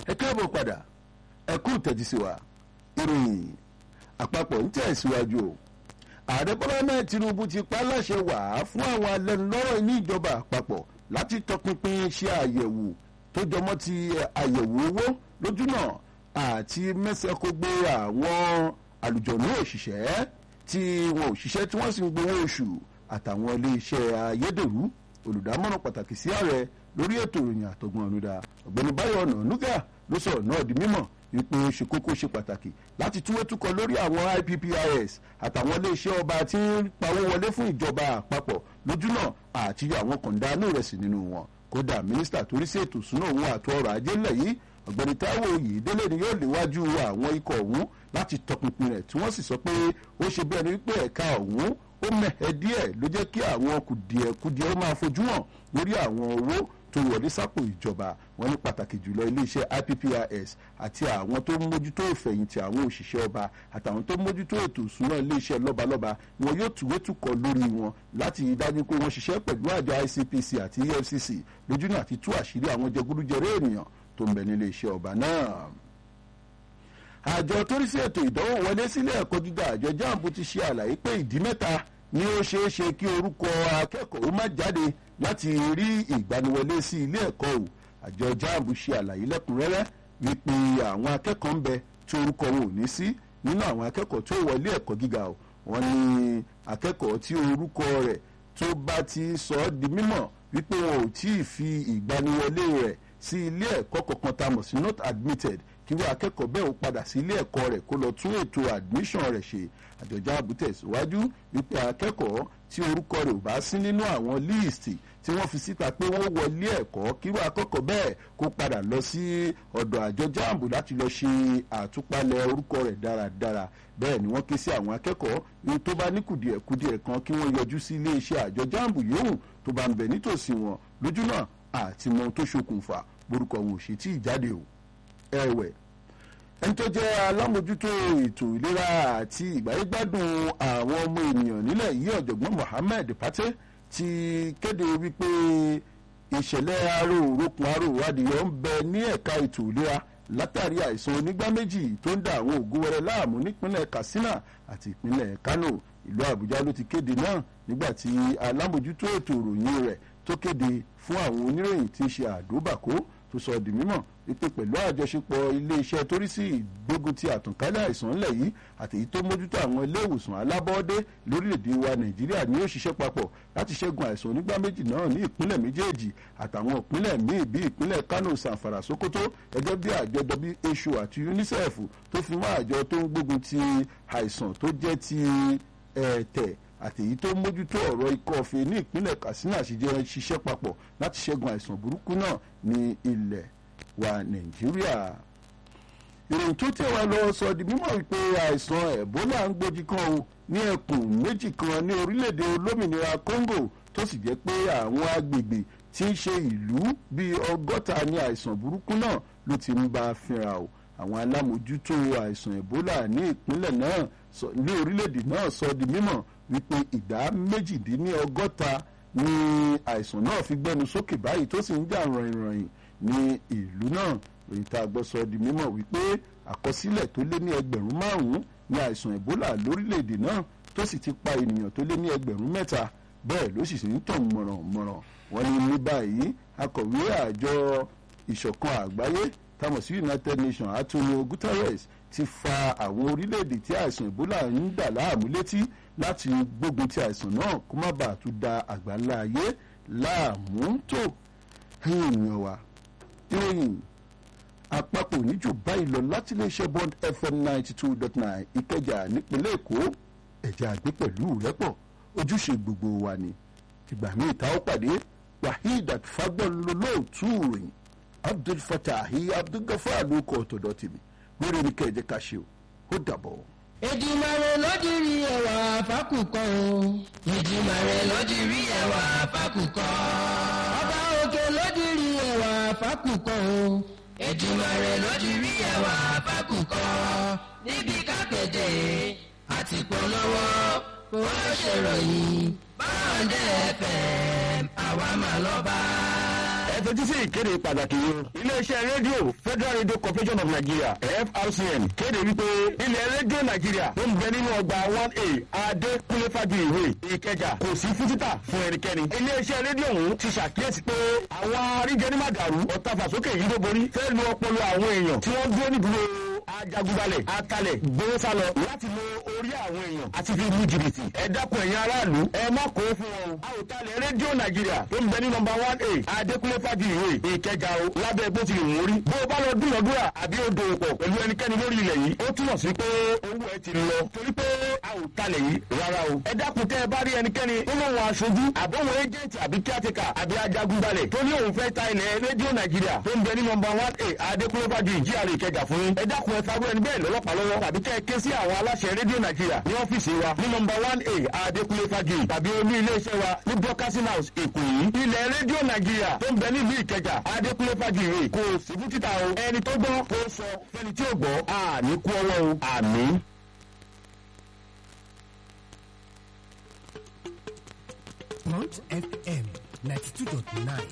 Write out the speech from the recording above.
ẹ káàbọ̀ padà ẹ kú tẹ̀tí sí wa ìròyìn àpapọ̀ ń tẹ̀síwájú o ààrẹ bọ́lá náà tinubu ti pa láṣẹ wà fún àwọn alẹ́nulọ́rọ̀ ní ìjọba àpapọ̀ láti tọpinpin ṣe àyẹ̀wò tó jọmọ́ ti àyẹ̀wò owó lójúnà àti mẹ́sẹ̀kógbé àwọn àlùjọ̀nú òṣìṣẹ́ tí wọn ò ṣiṣẹ́ tí wọ́n sì ń gbowó oṣù àtàwọn iléeṣẹ́ ayédèrú olùdámọ̀ràn pàtàkì sí ààrẹ lórí ètò ìròyìn àtọ̀gbọ̀n ọ̀nùdà ọ̀gbẹ́ni báyọ̀ ọ̀nànúgà ló sọ̀rọ̀ náà di mímọ̀ wípé ó ṣe kókó ṣe pàtàkì láti túwé túkọ lórí àwọn IPPIS àtàwọn iléeṣẹ́ ọba tí ń pawó wọlé fún ìjọba àpapọ̀ lójúnà àti yọ àwọn kọ̀ǹdánù ìrẹsì nínú wọn kódà mínísítà torí sí ètò ìṣúná òun àti ọrọ̀ ajé ńlẹ̀ yìí ọ̀gbẹ́ni táíwò oyèdélé ni yóò léwájú àwọn ikọ̀ ọ̀hún láti tọpinpin rẹ̀ tí wọ́n sì sọ pé ó ṣe bí ẹni wípé ẹ̀ka ọ̀hún ó mẹ̀hẹ́ díẹ̀ ló jẹ́ kí àwọn kùdìẹ̀kudiẹ ó máa fojú hàn lórí àwọn owó tó wọlé sápò ìjọba wọn ní pàtàkì jùlọ iléeṣẹ́ IPPIS àti àwọn tó ń mójútó ìfẹ̀yìntì àwọn òṣìṣẹ́ ọba àtàwọn tó ń mójútó ètò ìṣúná iléeṣẹ́ lọ́balọ́ba wọn yóò tùwé tùkọ̀ lórí wọn láti dájú pé wọ́n ṣiṣẹ́ pẹ̀lú àjọ ICPC àti EFCC lójúnà àti tú àṣírí àwọn jẹgúdújẹrẹ ènìyàn tó ń bẹ nílé iṣẹ́ ọba náà àjọ tó rí sí ètò ìdánwò wọlé sílé ẹ̀kọ́ gíga àjọ jamb ti ṣe àlàyé pé ìdí mẹ́ta ni ó ṣeé ṣe kí orúkọ akẹ́kọ̀ọ́ má jáde láti rí ìgbaniwọlé sí ilé ẹ̀kọ́ o àjọ jamb ṣe àlàyé lẹ́kùnrẹ́rẹ́ wípé àwọn akẹ́kọ̀ọ́ ń bẹ tí orúkọ wọn ò ní sí nínú àwọn akẹ́kọ̀ọ́ tó wọlé ẹ̀kọ́ gíga o wọ́n ní akẹ́kọ̀ọ́ tí orúkọ rẹ̀ tó bá ti sọ ọ́ di mímọ̀ wípé wọn ò tí ì fi ìgbaniwọlé rẹ̀ sí ilé ẹ̀kọ́ kankan tá a mọ̀ sí not admitted kí wọ́n akẹ́kọ̀ọ́ bẹ́ẹ̀ ó padà sí ilé ẹ̀kọ́ rẹ̀ kó lọ tún ètò admission rẹ̀ ṣe àjọjá àbútẹ̀ síwájú wípé akẹ́kọ̀ọ́ tí orúkọ rẹ̀ ò bá sí nínú àwọn líìsì tí wọ́n fi síta pé wọ́n wọlé ẹ̀kọ́ kí wọ́n akẹ́kọ̀ọ́ bẹ́ẹ̀ kó padà lọ sí ọ̀dọ̀ àjọ jamb láti lọ ṣe àtúpalẹ̀ orúkọ rẹ̀ dáradára bẹ́ẹ̀ ni wọ́n ké sí àwọn akẹ́kọ̀ọ́ ní tó bá ní kùdìẹ̀kudiẹ̀ kan kí wọ́n yọjú sí iléeṣẹ́ àjọ jamb yòówù tó bá ń bẹ nítòsí wọn lójú náà àti mọ ohun tó ṣokùnfà borúkọ wọn ò ṣe tí ì jáde o ẹ̀wẹ̀ ẹni tó jẹ́ alámòjútó ètò ìlera àti ìgbáyégbádùn àwọn ọmọ ènìyàn nílẹ̀ yìí ọ̀jọ̀gbọ́n Mohammed Pate ti kéde wípé ìṣẹ̀lẹ̀ aró òrókun aró adìyẹ ń bẹ ní ẹ̀ka ètò ìlera látàrí àìsàn onígbá méjì tó ń da àwọn ògúnwẹrẹ láàmú nípínlẹ̀ Katsina àti ìpínlẹ̀ Kano ìlú Àbújá ló ti kéde náà nígbà tí alámòjútó ètò ìròyìn rẹ̀ tó kéde fún àwọn oníròyìn tí ń ṣe àdóbàkó tó sọ di mímọ̀ wípé pẹ̀lú àjọṣepọ̀ iléeṣẹ́ torí sí ìgbógun ti àtànkálẹ̀ àìsàn ńlẹ̀ yìí àti èyí tó mójútó àwọn ilé ìwòsàn alábọ́ọ́dé lórílẹ̀‐èdè wa nàìjíríà ni ó ṣiṣẹ́ papọ̀ láti ṣẹ́gun àìsàn onígbá méjì náà ní ìpínlẹ̀ méjèèjì àtàwọn ìpínlẹ̀ míì bíi ìpínlẹ̀ kano sanfara sokoto gẹ́gẹ́ bí àjọ WHO àti UNICEF tó fi mọ́ àjọ tó ń gbógun ti àìsàn tó jẹ́ ti ẹ̀tẹ̀ àti èyí tó mójútó ọ̀rọ̀ ikọ́ ọ̀fẹ́ ní ìpínlẹ̀ katsina ṣìjẹ́ ṣiṣẹ́ papọ̀ láti ṣẹ́gun àìsàn burúkú náà ní ilẹ̀ wa nàìjíríà. ìròyìn tó tẹ̀ wá lọ sọ di mímọ̀ wípé àìsàn ebola ń gbòjì kan o ní ẹkùn méjì kan ní orílẹ̀-èdè olómìnira congo tó sì jẹ́ pé àwọn agbègbè tí ń ṣe ìlú bíi ọgọ́ta ní àìsàn burúkú náà ló ti ń bá a fínra o àwọn alámòjútó àìsàn ebola ní ìpínlẹ̀ náà ní orílẹ̀-èdè náà sọ di mímọ̀ wípé ìdá méjìdínlọ́gọ́ta ní àìsàn náà fi gbẹnu sókè báyìí tó sì ń jà ràìnràìn ní ìlú náà èyí tá a gbọ́ sọ di mímọ̀ wípé àkọsílẹ̀ tó lé ní ẹgbẹ̀rún márùn-ún ní àìsàn ebola lórílẹ̀‐èdè náà tó sì ti pa ènìyàn tó lé ní ẹgbẹ̀rún mẹ́ta bẹ́ẹ̀ ló sì sì ń tàn mọ̀rànmọ̀ràn wọ́n ní ní báyìí akọ̀wé àjọ ìṣọ̀kan àgbáyé táwọn sí United Nations Antonio Guterres ti fa àwọn orílẹ̀-èdè tí àìsàn ebola ń dà láàmú létí láti gbógun ti àìsàn náà kó má bàa tún da àgbáńlá ayé láàmú tó èèyàn wa ìròyìn àpapọ̀ níjù báyìí lọ láti iléeṣẹ́ bond fm ninety two dot nine ìkẹjà nípínlẹ̀ èkó ẹ̀jẹ̀ àgbẹ̀ pẹ̀lú rẹ́pọ̀ ojúṣe gbogbo wa ni ìgbà míì tá ó pàdé waheed fagbọ́nlólóòtú ìròyìn abdul fatahi abdulgafar ló kọ́ ọ̀tọ̀dọ̀ tèmi lórí ní kẹjẹ ká ṣe o ó dàbọ̀. Èdùmàrè lódìrí ẹwà fákùkọ o. Èdùmàrè lódìrí ẹwà fákùkọ. Ọba òkè lódìrí ẹwà fákùkọ o. Èdùmàrè lódìrí ẹwà fákùkọ. Níbi kápẹ́tẹ̀ àti polówó kò wá ṣèròyìn. Báńdẹ̀ FM àwa máa lọ bá. tẹ́tí sí ìkéde pàtàkì yìí. iléeṣẹ́ rédíò federal radio corporation of nigeria frcn kéde wípé ilẹ̀ rédíò nàìjíríà tó ń bẹ nínú ọgbà one a adékúnlé fàjì ìwé ìkẹjà kò sí fún títà fún ẹnikẹ́ni. iléeṣẹ́ rédíò ọ̀hún ti ṣàkíyèsí pé àwọn aríjẹnímàdàrú ọ̀tàfàsókè yìí ló borí fẹ́ lu ọpọlọ àwọn èèyàn tí wọ́n dúró nídúró ajagunbalẹ̀ atalẹ̀ gbowó sálọ láti lo orí àwọn èèyàn àti fi lu jìbìtì. ẹ dákun ẹ̀yin aráàlú ẹ má kó fún wọn o. àwòtalẹ̀ rédíò nàìjíríà tó ń bẹ ní nọmba one a adékúnlé fàjì ìwé ìkẹjà o lábẹ́ bó ti lè wọ́n rí. bó o bá lọ dúnàdúrà àbí o dòwò pọ̀ pẹ̀lú ẹnikẹ́ni lórí ilẹ̀ yìí ó túmọ̀ sí pé owó ẹ ti lọ torí pé àwòtalẹ̀ yìí rárá o. ẹ dákun tẹ́ ẹ bá rí ẹnikẹ́ni tó lóun aṣojú àbọ̀wọ̀ ẹjẹ̀ntì àbí kíátìkà àbí ajagunbalẹ̀ tó ní òun fẹ́ ta ilẹ̀ rédíò nàìjíríà tó ń bẹ ní nọmba one a adékúnlé fàjì ìjíàrè ìkẹjà fún yín. ẹ dákun ẹ fagbọ́ ẹni bẹ́ẹ̀ lọ́lọ́pàá lọ́wọ́ tàbí kẹ́ ẹ ké sí àwọn aláṣẹ rédíò nàìjíríà ní ọ́fíìsì wa ní nọmba one a adékúnlé fàjì tàbí olú iléeṣẹ́ wa ní broadcasting house èkó yìí. ilẹ̀ rédíò nàìjíríà tó ń bẹ nílùú ìkẹjà adékúnlé fàjì rè kò sí fún títà o. ẹni tó gbọ́ kó sọ fẹ́ni tí ò gbọ́ àní kú ọwọ́ o àmì. Punch FM 92.9